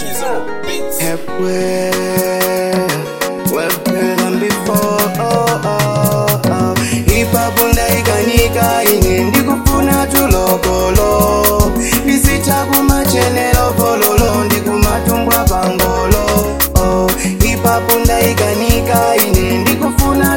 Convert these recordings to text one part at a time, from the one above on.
G0 Beats. Everywhere, well better than before. Oh, oh, oh. Hip hop ndaikanika ine ndikufuna tulokolo ndisita kumachenelo pololo ndikumatumbwa pangolo oh. Hip hop ndaikanika ine ndikufuna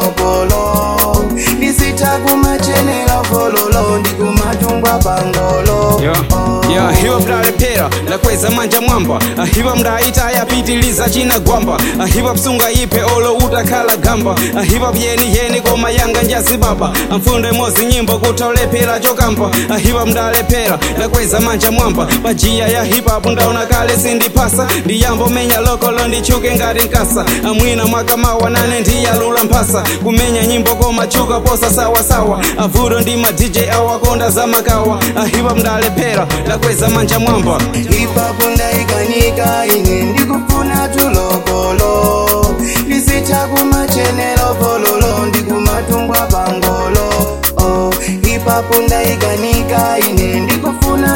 tulokolo ndisita kumachenelo pololo ndikumatumbwa pangolo Yeah, oh. yeah, hiyo mdalepera lakweza manja mwamba Ah, hiva mdaita yapitiliza china gwamba Ah, hiva msunga ipe olo utakhala gamba Ah, hiva byeni yeni koma yanga njazibaba amfunde mozi nyimbo kutolepera chokamba Ah, hiva mdalepera lakweza manja mwamba pajiya ya hiphop ndaona kale sindipasa ndiyambo menya lokolo ndichuke ngati nkasa amwina mwaka mawa nane ndiyalula mphasa kumenya nyimbo koma chuka posa sawasawa avuto ndi ma dj awakonda za makawa ahipa mdalepera lakweza manja mwamba Hip hop ndaikanika ine ndikufuna tulokolo ndisita kumachenelo pololo ndikumatumbwa pangolo oh. Hip hop ndaikanika ine ndikufuna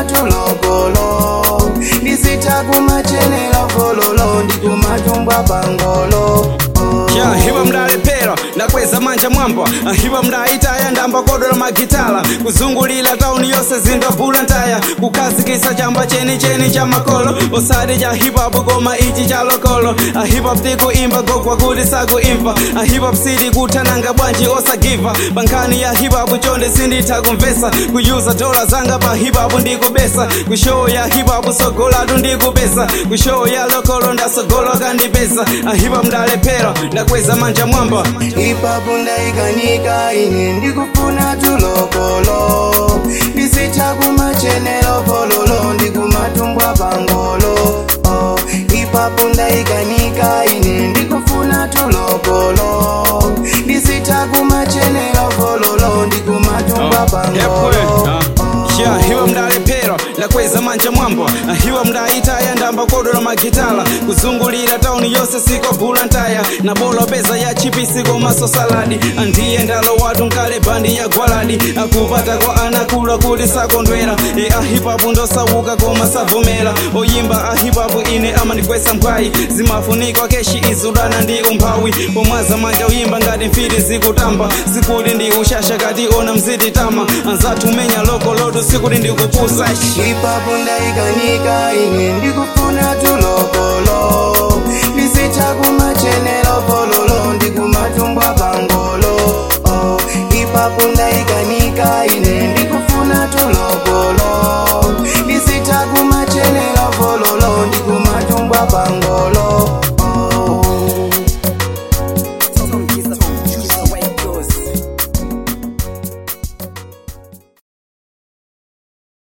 tulokolo ndisita kumachenelo pololo ndikumatumbwa pangolo oh. ya hipa mdalepera lakweza manja mwamba hipa mdaitaya ndamba kodola magitala kuzungulira tauni yonse zindabula ntaya kukhazikisa chamba chenicheni cha makolo osati cha hiphop koma ichi cha lokolo hiphop tikuimba gogwa kuti sakuimva hiphop sili kuthananga bwanji osagiva pankhani ya hiphop chonde sinditha kumvesa kuyuza dola zanga pa hiphop ndikubesa kushow ya hiphop sogolatu ndikupesa kushow ya lokolo ndasogoloka ndipesa hiphop ndalephera ndakweza manja mwamba Hip hop ndaikanika ine ndikufuna tulokolo ndisita kumachenelo pololo ndikumatumbwa pangolo oh. Hip hop ndaikanika ine ndikufuna tulokolo ndisita kumachenelo pololo ndikumatumba pangolo ya hiwa mdalepera lakweza manja mwamba hiwa mdaitaya ndamba kodola magitala kuzungulira tauni yonse sikobula ntaya na bolo peza ya chipisi komaso saladi andiye ndalo watu nkale bandi ya gwaladi akupata kwa anakula kuti sakondwera e ahipapu ndosauka koma savomera oyimba ahipapu ine amandikwesa mphwayi zimafunikwa keshi izudana ndi umphawi pomwaza manja uyimba ngati mfiti zikutamba sikuti ndi ushasha kati ona mzititama anzathu menya loko lotu sikuti ndikupusa Hip hop ndaikanika ine ndikufuna tulokolo ndisita kumachenelo pololo ndikumatumbwa pangolo oh. Hip hop ndaikanika ine ndikufuna tulokolo ndisita kumachenelo pololo ndikumatumba pangolo